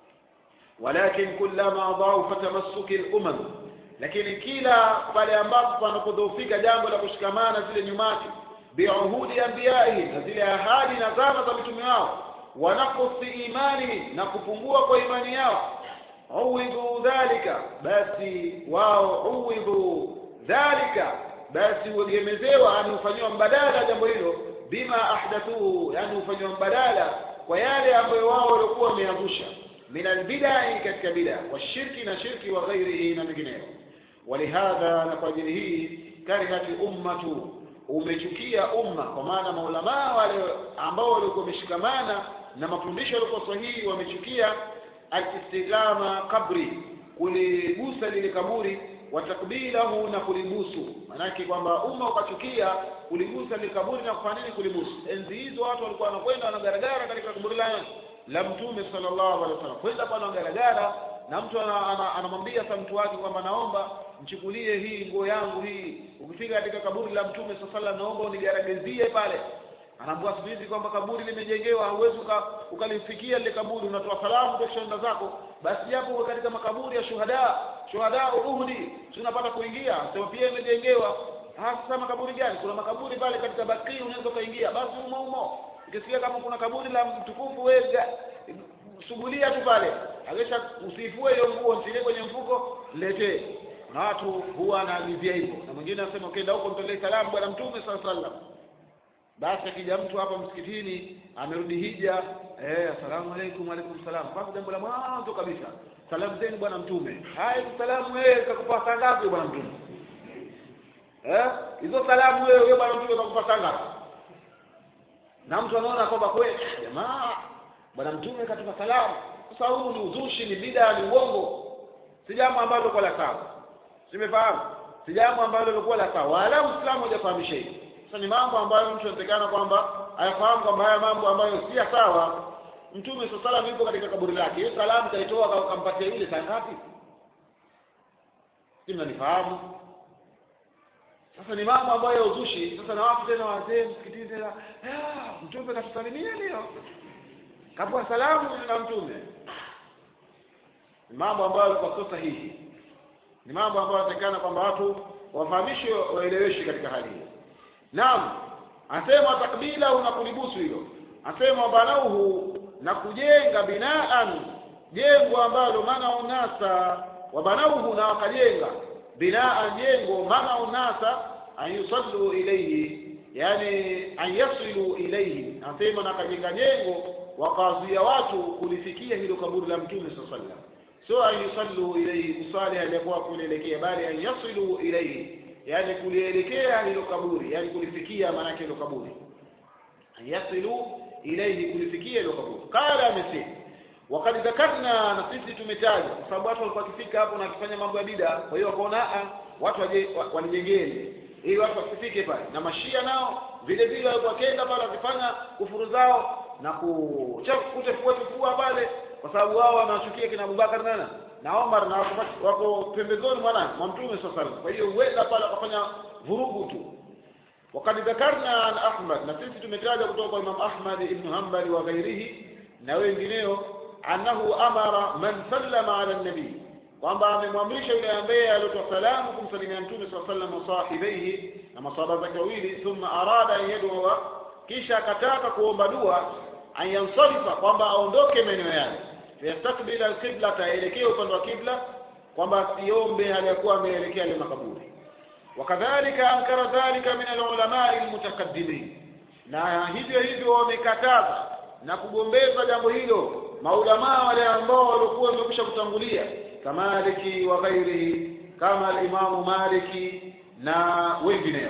walakin kullama dhaufa tamassuki al-umam lakini kila pale ambapo panapodhoofika jambo la kushikamana zile nyumati biuhudi anbiyaihi na zile ahadi na zama za mitume wao wanakosi imani na kupungua kwa imani yao uwidhu dhalika basi wao uwidhu dhalika basi uegemezewa yani ufanyiwa mbadala jambo hilo bima ahdathuhu yani ufanyiwa mbadala kwa yale ambayo wao walikuwa wameyazusha min albidai katika bida washirki na shirki wa ghairihi na mengineyo walihadha na kwa ajili hii karihati ummatu umechukia umma kwa maana maulamaa wale ambao walikuwa wameshikamana na mafundisho yalikuwa sahihi wamechukia alistigama kabri kuligusa lile kaburi watakbilahu na kulibusu maanake kwamba umma ukachukia kuligusa lile kaburi na kufanya nini kulibusu enzi hizo watu walikuwa wanakwenda wanagaragara katika kaburi la la mtume sallallahu alaihi wasallam kwenda pale wanagaragara na mtu anamwambia ana, ana sa mtu wake kwamba naomba mchukulie hii nguo yangu hii ukifika katika kaburi la mtume sallallahu naomba unigaragazie pale anaambia siku hizi kwamba kaburi limejengewa hauwezi ukalifikia lile kaburi unatoa salamu kwa shanda zako basi japo katika makaburi ya shuhada shuhada uhudi si unapata kuingia sema pia imejengewa sasa makaburi gani kuna makaburi pale katika baki unaweza ukaingia basi umo umo ukisikia kama kuna kaburi la mtukufu wewe sugulia tu pale akisha usifue hiyo nguo mtilie kwenye mfuko letee na watu huwa anaagizia hivyo na mwingine anasema ukienda huko mtolee salamu bwana mtume sallallahu alaihi wasallam basi akija mtu hapa msikitini amerudi hija eh asalamu alaykum alaykum salam kwanza jambo la mwanzo kabisa salamu zenu bwana mtume haya salamu wewe kakupa saa ngapi bwana mtume eh hizo salamu wewe wewe bwana mtume kakupa saa ngapi na mtu anaona kwamba kweli jamaa bwana mtume katupa salamu sasa huu ni uzushi ni bida ni uongo si jambo ambalo lilikuwa la sawa simefahamu si jambo ambalo lilikuwa la sawa wala uislamu hujafahamisha hivi sasa ni mambo ambayo mtu anatakana kwamba ayafahamu kwamba haya mambo ambayo si sawa mtume saa salam yupo katika kaburi lake hiyo salamu kaitoa kampatia yule saa ngapi si mnanifahamu sasa ni mambo ambayo ya uzushi sasa na watu tena wazee msikitini tena mtume katusalimia leo kapua salamu na mtume ni mambo ambayo yalikuwa sio sahihi ni mambo ambayo yanatakikana kwamba watu wafahamishwe waeleweshwe katika hali hiyo naam asema takbila na kulibusu hilo asema banauhu na kujenga binaan jengo ambalo maana unasa wa banauhu na wakajenga binaan jengo maana unasa an yusallu ilayhi yani an yasilu ilayhi asema na kajenga jengo wakazuia watu kulifikia hilo kaburi la mtume sallallahu alaihi wasallam sio an yusallu ilayhi kusali aliyekuwa kulielekea bali an yasilu ilayhi yani kulielekea hilo kaburi yani kulifikia maanake hilo kaburi yasilu ilayhi kulifikia hilo kaburi qala amesema wakati dhakarna na sisi tumetaja kwa sababu watu walikuwa wakifika hapo na wakifanya mambo ya bida kwa hiyo wakaona a watu waje walijengeni ili watu wasifike pale na mashia nao vile vile walikuwa wakenda pale wakifanya kufuru zao na kuchafua chafua pale kwa sababu wao wanawachukia kina Abubakar nana na Omar na wako, wako pembezoni mwana mwa mtume sallallahu alaihi kwa hiyo huenda pale wakafanya vurugu tu wakad dhakarna an Ahmad na sisi tumetaja kutoka kwa Imam Ahmad ibn Hanbali wa ghairihi na wengineo annahu amara man sallama ala nabii kwamba amemwamrisha yule ambaye alitoa salamu kumsalimia mtume sallallahu alaihi wasallam sahibaihi na masahaba zake wawili thumma arada an yadwa kisha akataka kuomba dua an yansarifa kwamba aondoke maeneo yale yastakbila alqibla taelekea upande wa kibla kwamba asiombe hali ya kuwa ameelekea ile makaburi wakadhalika ankara dhalika min alulama almutakaddimin na hivyo hivyo wamekataza na kugombeza jambo hilo maulamaa wale ambao walikuwa wamekwisha kutangulia kamaliki wa ghairihi kama alimamu maliki na wengineo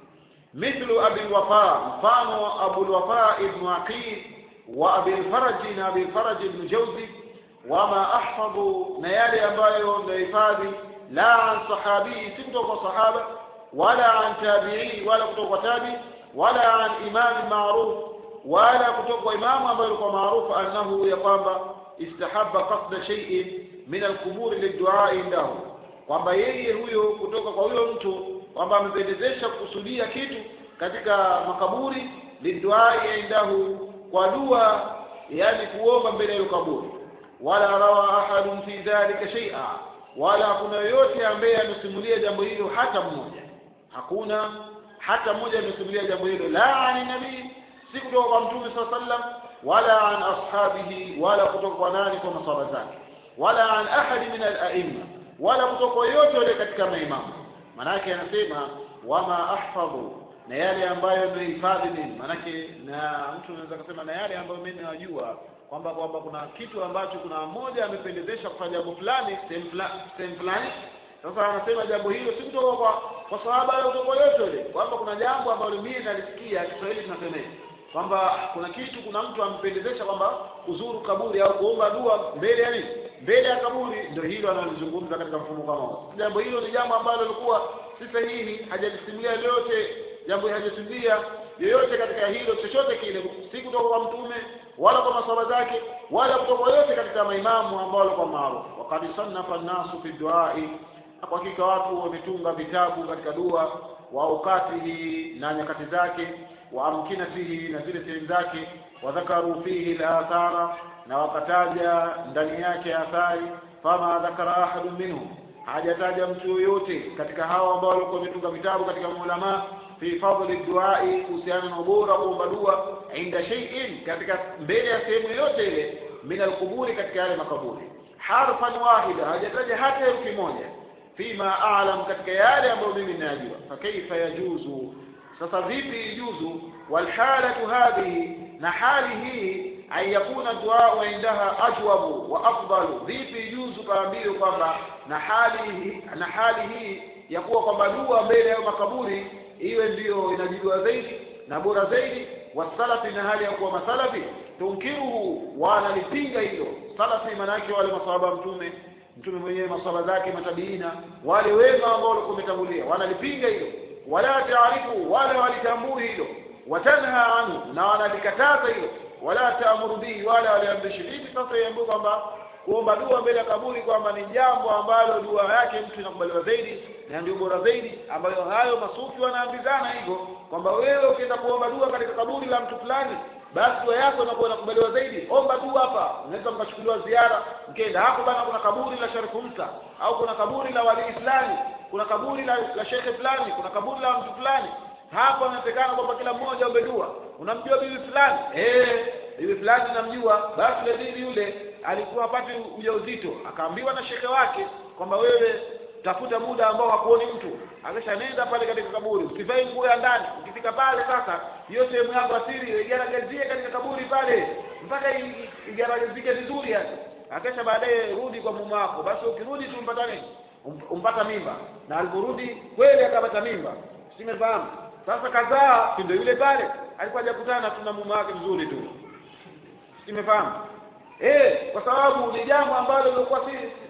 mithlu abi lwafa mfano abu lwafa ibnu aqil wa abi lfaraji na abi lfaraji ibnu jauzi wama ahfadhu na yale ambayo nahifadhi la an sahabii si kutoka kwa sahaba wala an tabiii wala kutoka kwa tabi wala an imami maruf wala kutoka kwa imamu ambayo alikuwa maarufu annahu ya kwamba istahabba qasda shay'in min alquburi liddu'a indahu kwamba yeye huyo kutoka kwa huyo mtu kwamba amependezesha kukusudia kitu katika makaburi liddu'a indahu kwa dua yani kuomba mbele ya kaburi wala rawa ahadun fi dhalika shay'a wala hakuna yoyote ambaye amesimulia jambo hilo hata mmoja hakuna hata mmoja amesimulia jambo hilo la ani nabii si kutoka kwa mtume saa sallam wala an ashabihi wala kutoka kwa nani kwa masahaba zake wala an ahadi min alaimma wala kutoka kwa yoyote yule katika maimamu manake anasema wama ahfadhu na yale ambayo nimehifadhi mimi manake na mtu anaweza kusema na yale ambayo mimi najua kwamba kwamba kuna kitu ambacho kuna mmoja amependezesha kufanya jambo fulani sehemu fulani sasa anasema jambo hilo si kutoka kwa kwa sahaba au kutoka yote yule kwamba kuna jambo ambalo mimi nalisikia Kiswahili tunasema kwamba kuna kitu kuna mtu ampendezesha kwamba kuzuru kaburi au kuomba dua mbele ya nini mbele ya kaburi ndio hilo analozungumza katika mfumo kama huo jambo hilo ni jambo ambalo lilikuwa si sahihi hajalisimulia lolote jambo hajasimulia yoyote katika hilo chochote kile si kutoka kwa mtume wala kwa maswala zake wala kutoka yote katika maimamu ambao walikuwa maarufu wakad sannafa nnasu fi duai kwa hakika watu wametunga vitabu katika dua wa aukatihi na nyakati zake wa amkinatihi na zile sehemu zake wadhakaru fihi lathara na wakataja ndani yake athari fama dhakara ahadun minhum hajataja mtu yoyote katika hawa ambao walikuwa wametunga vitabu katika maulamaa fi fadli duai kuhusiana na ubora wa kuomba dua inda shay'in katika mbele ya sehemu yoyote ile min alquburi katika yale makaburi harfan wahida hajataja hata herufi moja fima a'lam katika yale ambayo mimi ninayajua fakaifa yajuzu sasa vipi ijuzu walhalatu hadhihi na hali hii an yakuna duau indaha ajwabu wa afdalu vipi ijuzu kaambiwe kwamba na hali na hali hii ya kuwa kwamba dua mbele ya makaburi iwe ndiyo inajibiwa zaidi na bora zaidi wasalafi na hali ya kuwa masalafi tunkiruhu wanalipinga hilo salafi maanake wale masahaba mtume mtume mwenyewe masahaba zake matabiina wale wema ambao walikuwa wametangulia wanalipinga hilo wala taarifu wala walitambui hilo watanha anhu na wanalikataza hilo wala taamuru bihi wala waliamrishi vipi sasa iambiwe kwamba kuomba dua mbele ya kaburi kwamba ni jambo ambalo dua yake mtu inakubaliwa zaidi na ndio bora zaidi ambayo hayo masufi wanaambizana hivyo kwamba wewe ukienda kuomba dua katika kaburi la mtu fulani basi dua yako inakuwa inakubaliwa zaidi omba dua hapa unaweza mkachukuliwa ziara mkenda hapo bana kuna kaburi la sharifu msa au kuna kaburi la wali fulani kuna kaburi la, la shekhe fulani kuna kaburi la mtu fulani hapa inaonekana kwamba kila mmoja ombe dua unamjua bibi fulani eh bibi fulani namjua basi yule bibi yule alikuwa hapati ujauzito akaambiwa na shekhe wake kwamba wewe tafuta muda ambao hakuoni mtu akisha nenda pale katika kaburi usivae nguo ya ndani ukifika pale sasa hiyo sehemu yako asiri igaragazie katika kaburi pale mpaka igaragazike vizuri yani akisha baadaye rudi kwa mume wako basi ukirudi tu mpata nini umpata mimba na aliporudi kweli akapata mimba simefahamu sasa kadhaa si ndio yule pale alikuwa hajakutana tu na mume wake mzuri tu simefahamu eh kwa sababu ni jambo ambalo lilikuwa si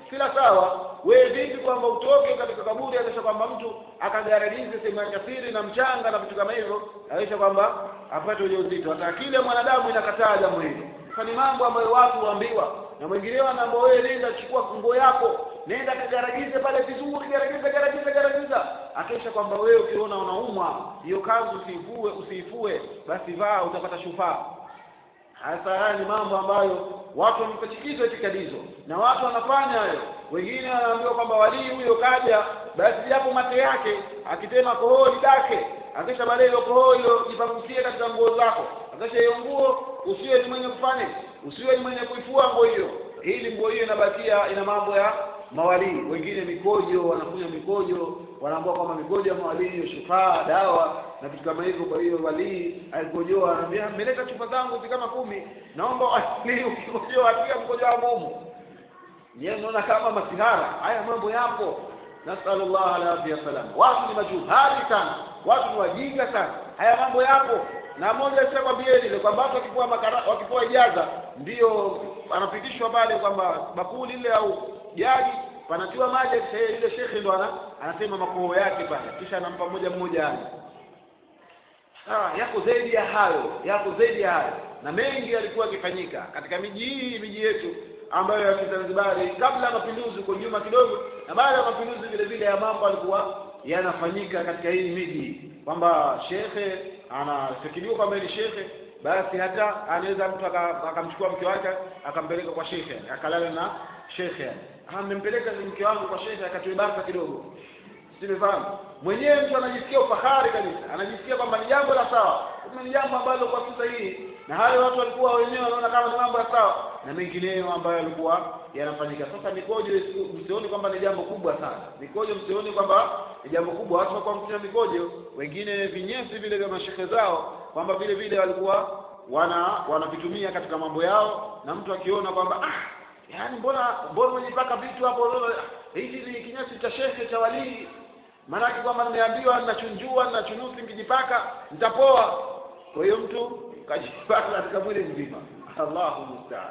sila sawa wewe vipi kwamba utoke katika kaburi akisha kwamba mtu akagararize sehemu ya siri na mchanga na vitu kama hivyo akisha kwamba apate ujauzito hata akili ya mwanadamu inakataa jambo hilo sasa ni mambo ambayo watu huambiwa na mwingineo anaambia wewe nenda chukua fungo yako nenda kagaragize pale vizuri garagiza garagiza garagiza akisha kwamba wewe ukiona unaumwa hiyo kanzu usiifue usiifue basi vaa utapata shufaa hasa haya ni mambo ambayo watu wamepachikizwa itikadi hizo na watu wanafanya hayo wengine wanaambiwa kwamba walii huyo kaja basi japo mate yake akitema kohoa dake akisha baadaye hilo kohoa hilo jipangusie katika nguo zako akisha hiyo nguo usiwe ni mwenye kufanya usiwe ni mwenye kuifua nguo hiyo ili nguo hiyo inabakia ina mambo ya mawalii wengine mikojo wanakunywa mikojo wanaambia kwamba mikojo ya mawalii hiyo shufaa dawa na vitu kama hivyo kwa hiyo walii alikojoa anaambia mmeleta chupa zangu zi kama kumi naomba walii ukikojoa atia mkojo wangu humu nyewe mnaona kama masihara haya mambo yapo nasalullah alafia salam watu ni majuhali sana watu ni wajinga sana haya mambo yapo na moja sitakwambieni ile kwamba watu wakipewa makara wakipewa ijaza ndio anapitishwa pale kwamba bakuli ile au jagi panatiwa maji ile shekhe ndo ana, anasema makoho yake pale kisha anampa mmoja mmoja ani sawa yako zaidi ya hayo yako zaidi ya hayo na mengi yalikuwa yakifanyika katika miji hii miji yetu ambayo ya Kizanzibari kabla ya mapinduzi huko nyuma kidogo na baada ya mapinduzi vile vile ya mambo alikuwa yanafanyika katika hii miji kwamba shekhe anafikiriwa kwamba ni shekhe basi hata anaweza mtu akamchukua mke wake akampeleka kwa shekhe akalala na shekhe amempeleka mke wangu kwa shekhe akatoe basa kidogo simefahamu mwenyewe mtu anajisikia ufahari kabisa anajisikia kwamba ni jambo la sawa kumbe ni jambo ambalo kwa sasa hii na hayo watu walikuwa wenyewe wanaona kama ni mambo ya sawa na mengineyo ambayo yalikuwa yanafanyika sasa mikojo msioni kwamba ni jambo kubwa sana mikojo msioni kwamba ni jambo kubwa watu wakuwa mkuta mikojo wengine vinyesi vile vya mashehe zao kwamba vile vile walikuwa wana wanavitumia katika mambo yao na mtu akiona kwamba ah yaani mbona mbona umejipaka vitu hapo hichi ni kinyesi cha shehe cha walii maanake kwamba nimeambiwa ninachunjua ninachunusi nikijipaka nitapoa kwa hiyo mtu kajipaka katika mwili mzima allahu mustaan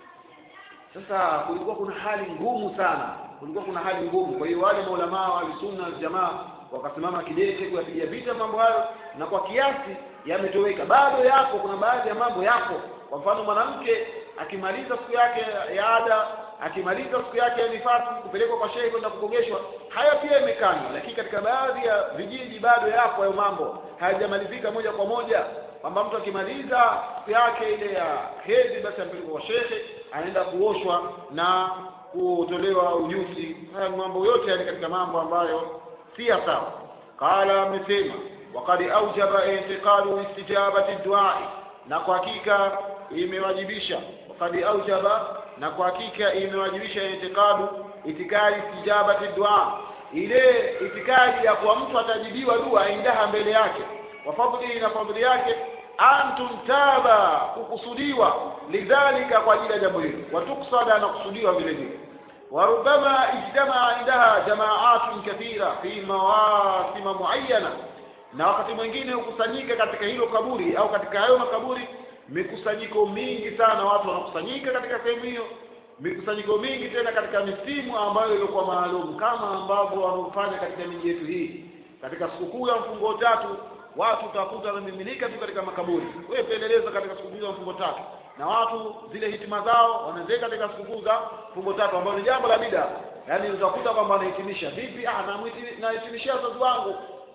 sasa kulikuwa kuna hali ngumu sana kulikuwa kuna hali ngumu kwa hiyo wale maulamaa wa sunna jamaa wakasimama kidete kuyapigia vita mambo hayo na kwa kiasi yametoweka bado yako kuna baadhi ya mambo yako kwa mfano mwanamke akimaliza siku yake ya ada akimaliza siku yake ya nifasi kupelekwa kwa shehe kwenda kukogeshwa haya pia imekanywa lakini katika baadhi ya vijiji bado yapo hayo mambo hayajamalizika moja kwa moja kwamba mtu akimaliza siku yake ile ya hedhi basi ampelekwa kwa shehe anaenda kuoshwa na kutolewa ujuzi haya mambo yote yani katika mambo ambayo si sawa qala amesema wakad aujaba intiqalu istijabati duai na kwa hakika imewajibisha wakad aujaba na kwa hakika imewajibisha itikadu itikadi istijabati dua ile itikadi ya kuwa mtu atajibiwa dua indaha mbele yake wa fadli na fadli yake antum taba kukusudiwa lidhalika kwa ajili ya jambo hilo watuksada na kusudiwa vile vile وربما اجتمع عندها جماعات كثيرة في مواسم معينة na wakati mwingine hukusanyika katika hilo kaburi au katika hayo makaburi mikusanyiko mingi sana watu wanakusanyika katika sehemu hiyo mikusanyiko mingi tena katika misimu ambayo ilikuwa maalum kama ambavyo wanaofanya katika miji yetu hii katika sikukuu ya mfungo tatu watu utakuta wamemiminika tu katika makaburi wewe peleleza katika sikukuu ya mfungo tatu na watu zile hitima zao wanaziweka katika sikukuu za mfungo tatu ambayo ni jambo la bida yaani utakuta kwamba wanahitimisha vipi ah nahitimishia wazazi wangu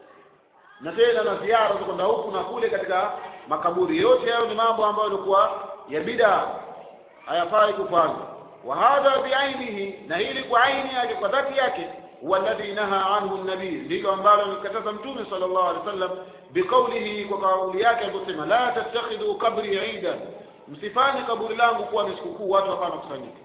na tena na ziara za kwenda huku na kule katika makaburi yote hayo ni mambo ambayo yalikuwa ya bida hayafai kufanywa wa hadha biainihi na hili kwa aini yake kwa dhati yake huwa alladhi naha anhu nabii ndilo ambalo alikataza mtume sallallahu alaihi wasallam biqaulihi kwa kauli yake aliposema la tattakhidhu qabri idan msifanye kaburi langu kuwa ni sikukuu watu hapana kusanyika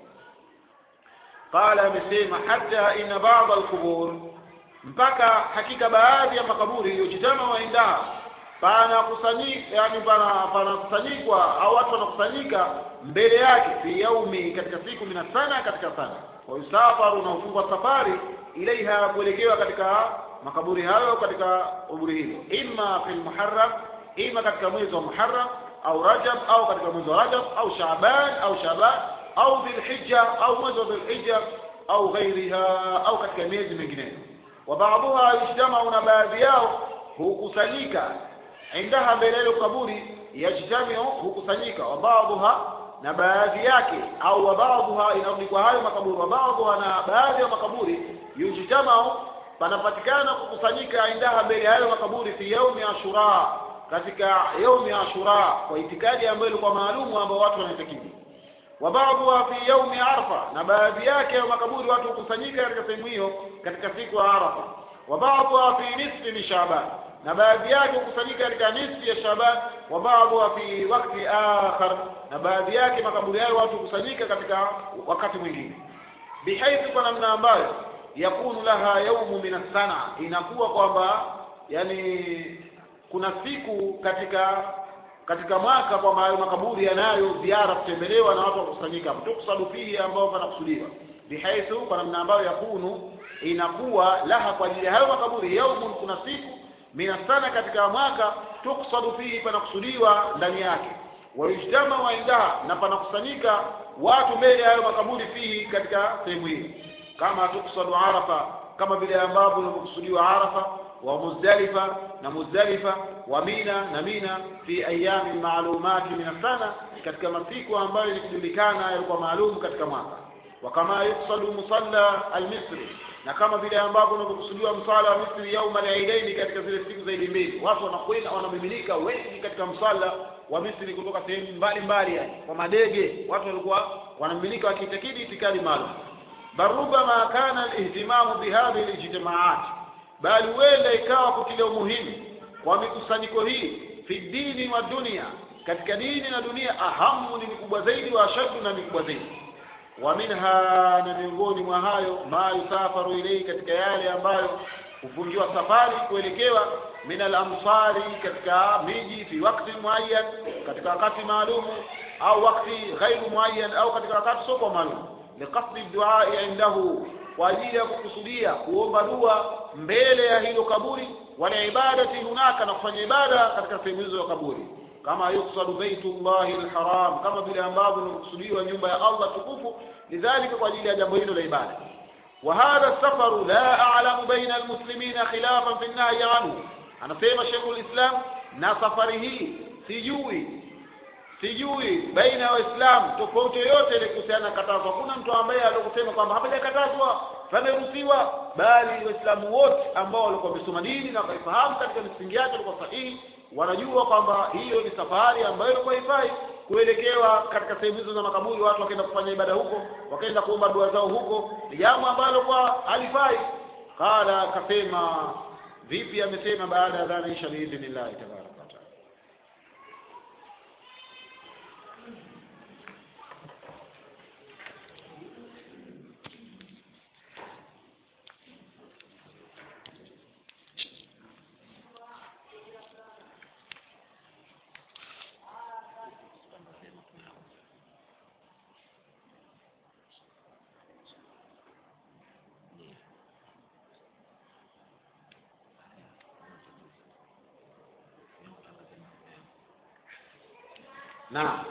qala amesema hata inna ba'd alqubur mpaka hakika baadhi ya makaburi yojitama waindaa panakusanyika yani pana panakusanyikwa au watu wanakusanyika mbele yake fi yaumi katika siku mina sana katika sana wayusafaru na ufungwa safari ilaiha kuelekewa katika makaburi hayo katika kaburi hilo imma fi lmuharram ima katika mwezi wa muharram au rajab au katika mwezi wa rajab au shaban au shaban au dhilhija au mwezi wa dhilhija au ghairiha au katika miezi mingineyo wa baadhuha yujtamau na baadhi yao hukusanyika indaha mbele ya kaburi yajtamiu hukusanyika wa baadhuha na baadhi yake au wa baadhuha inarudi kwa hayo makaburi wa baadhuha na baadhi ya makaburi yujtamau panapatikana kukusanyika indaha mbele ya hayo makaburi fi yaumi ashura katika yaumi ashura kwa itikadi ambayo ilikuwa maalumu ambao watu wanaitakidi wa baadhuha fi yaumi arfa na baadhi yake ya makaburi watu hukusanyika katika sehemu hiyo katika siku ya arafa wa baadhuha fi nisfi min shaban na baadhi yake hukusanyika katika nisfi ya shaban wa baadhuha fi wakti akhar na baadhi yake makaburi hayo watu hukusanyika katika wakati mwingine bihaithu kwa namna ambayo yakunu laha yaumu min assana inakuwa kwamba yani kuna siku katika katika mwaka kwamba hayo makaburi yanayo ziara kutembelewa na watu wakusanyika hapo tuksadu fihi ambao panakusudiwa bihaithu kwa namna ambayo yakunu inakuwa laha kwa ajili ya hayo makaburi yaumun kuna siku mina sana katika mwaka tuksadu fihi panakusudiwa ndani yake wayujtama waindaha na panakusanyika watu mbele ya hayo makaburi fihi katika sehemu hiyo kama tuksadu arafa kama vile ambavyo ilivyokusudiwa arafa wa muzdalifa na muzdalifa wa mina na mina fi ayami maalumati min sana katika masiku ambayo ilikujulikana yalikuwa maalum katika mwaka wa kama yuksadu musalla almisri na kama vile ambavyo unavyokusudiwa msala wa misri yauma al-eidaini katika zile siku za idi mbili watu wanakwenda wanamiminika wengi katika msala wa misri kutoka sehemu mbalimbali yani kwa madege watu walikuwa wanamiminika wakiitakidi itikadi maalum bal rubama kana alihtimamu bihadhihi alijtimaat bali huenda ikawa kutilia umuhimu kwa mikusanyiko hii fi dini wa dunia katika dini na dunia ahamu ni mikubwa zaidi wa ashaddu na mikubwa zaidi wa minha na miongoni mwa hayo ma yusafaru ilei katika yale ambayo hufungiwa safari kuelekewa min alamsari katika miji fi wakti muayyan katika wakati maalumu au wakti ghairu muayyan au katika wakati sio kwa maalum liqasdi duai indahu kwa ajili ya kukusudia kuomba dua mbele ya hilo kaburi wala ibadati hunaka na kufanya ibada katika sehemu hizo ya kaburi kama yuksadu baitullahi alharam kama vile ambavyo inakusudiwa nyumba ya Allah tukufu lidhalika kwa ajili ya jambo hilo la ibada wa hadha safaru la a'lamu baina almuslimina khilafan fi an-nahy anhu anasema Sheikhul Islam na safari hii sijui sijui baina ya waislamu tofauti yoyote ile kuhusiana na katazo hakuna mtu ambaye alikusema kwamba hapajakatazwa pameruhusiwa bali waislamu wote ambao walikuwa wamesoma dini na wakaifahamu katika misingi yake walikuwa sahihi wanajua kwamba hiyo ni safari ambayo ilikuwa haifai kuelekewa katika sehemu hizo za makaburi watu wakaenda kufanya ibada huko wakaenda kuomba dua zao huko ni jambo ambalo kwa halifai qala akasema vipi amesema baada ya dhana isha biidhnillahi tabaraka wa taala naam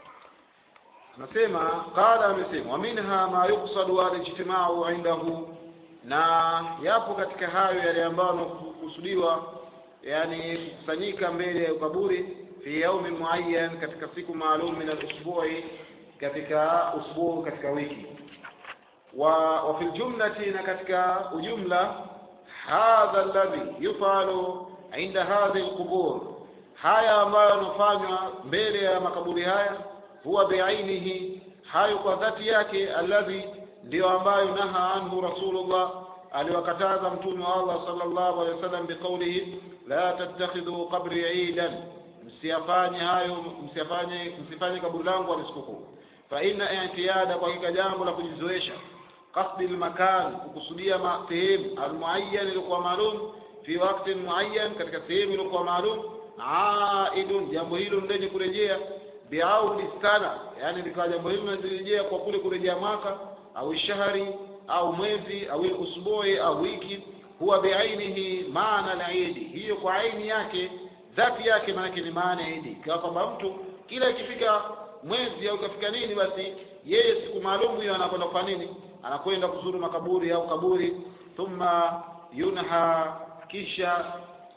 nasema qala amesema wa minha ma yuqsadu alijtimau indahu na yapo katika hayo yale ambayo yanakusudiwa yani kukusanyika mbele ya kaburi fi yaumi muayyan katika siku maalum min alusbu'i katika usbuu katika wiki wa, wa fil jumlati na katika ujumla hadha alladhi yufalu inda hadhihi alqubur haya ambayo yanafanywa mbele ya makaburi haya huwa biainihi hayo kwa dhati yake alladhi ndiyo ambayo naha anhu rasulullah aliwakataza mtume wa Allah sallallahu alaihi wasallam biqaulihi la tattakhidhu qabri idan msiyafanye hayo msiyafanye msifanye kaburi langu ni sikukuu fa inna i'tiyada kwa hakika jambo la kujizoesha qasdi almakan kukusudia sehemu almuayyan ilikuwa maalum fi wakati muayyan katika sehemu ilikuwa maalum aidun jambo hilo lenye kurejea biaudi sana yani likawa jambo hilo linarejea kwa kule kurejea mwaka au shahari au mwezi au usbui au wiki huwa biainihi maana al-idi hiyo kwa aini yake dhati yake maana ni maana ya idi kwa kwamba mtu kila ikifika mwezi au ikafika nini basi yeye siku maalum hiyo anakwenda kwa nini anakwenda kuzuru makaburi au kaburi thumma yunha kisha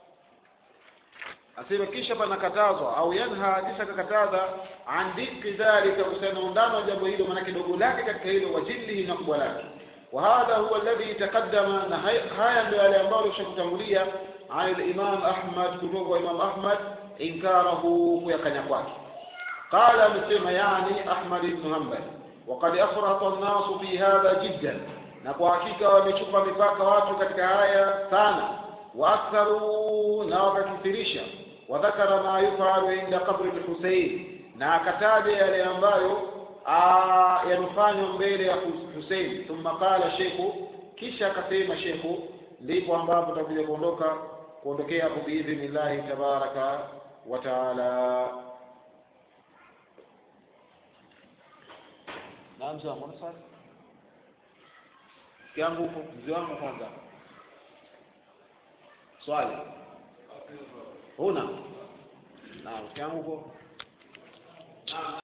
asema kisha panakatazwa au yanha kisha kakataza an diki dhalika kuhusiana undano wa jambo hilo maanake dogo lake katika hilo wajillihi na kubwa lake وهذا هو الذي تقدم هيا ndio yale ambayo tushakutangulia عن الإمام أحمد kutoka Imam Ahmad inkarahu kuyakanya kwake قال amesema yani Ahmad ibn Hanbal وقد أفرط الناس في هذا جدا na kwa hakika wamechupa mipaka watu katika haya sana waktharu na wakakithirisha wadhakara ma yufalu inda qabri lhusein na akataja yale ambayo yanafanywa mbele ya Hussein thumma qala shekhu kisha akasema shekhu ndipo ambapo tutakuja kuondoka kuondokea hapo biidhnillahi tabaraka wa taala naam zangu sasa yangu huko mzee wangu kwanza swali huna naam yangu huko